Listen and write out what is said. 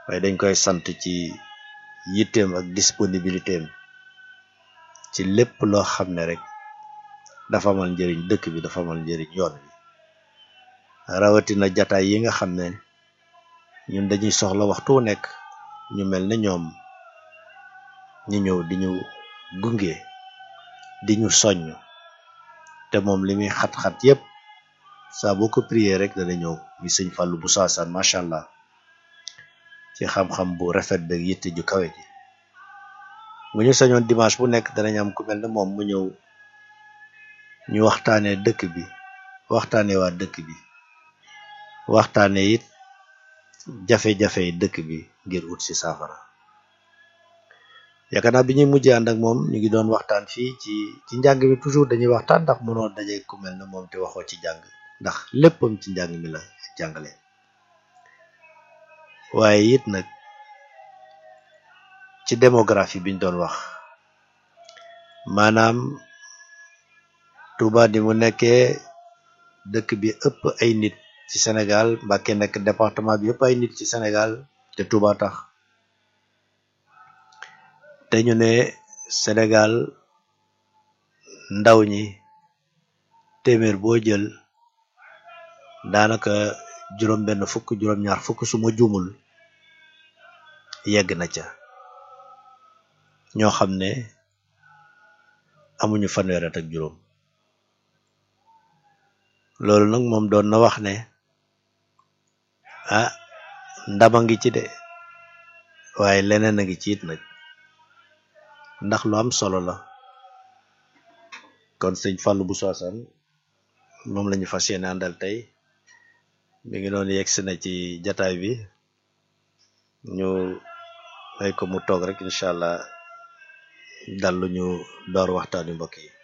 waaye dañ koy sant ci yitteem ak disponibilité am ci lépp loo xam ne rek dafa amal njëriñ dëkk bi dafa amal njëriñ yoon bi rawatina jataay yi nga xam ne ñun dañuy soxla waxtu wu nekk ñu mel ne ñoom ñu ñëw di ñu gunge di ñu soññ te moom li muy xat-xat yépp saa boo ko prier rek dana ñëw mi sëñ Fallou bu saasaan macha allah ci xam-xam bu rafet beeg yitte ju kawe ji bu ñu sañoon dimanche bu nekk danañ am ku mel ne moom mu ñëw ñu waxtaanee dëkk bi waxtaanee waa dëkk bi waxtaanee it jafe-jafe yi dëkk bi ngir ut si saafara yaakaar naa bi ñuy mujjee ànd ak moom ñu ngi doon waxtaan fii ci ci njàng mi toujours dañuy waxtaan ndax mënoo daje ku mel ne moom te waxoo ci jàng ndax léppam ci njàng mi la jàngale waaye it nag ci démographie biñ doon wax maanaam Touba di mu nekkee dëkk bi ëpp ay nit ci Sénégal Mbacké nekk département bi ëpp ay nit ci Sénégal te Touba tax te ñu ne Sénégal ndaw ñi téeméer boo jël daanaka juróom benn fukk juróom ñaar fukk su ma juumul yegg na ca ñoo xam ne amuñu fanweer at ak juróom loolu nag moom doon na wax ne ah ndama ngi ci de waaye leneen a ngi ci it nag ndax lu am solo la kon sëñ Fallou bu Sassane moom lañu fas yéene àndal tey mi ngi noonu yegsi na ci jataay bi ñu may ko mu toog rek incha allah dal lu ñu door waxtaani mbokk yi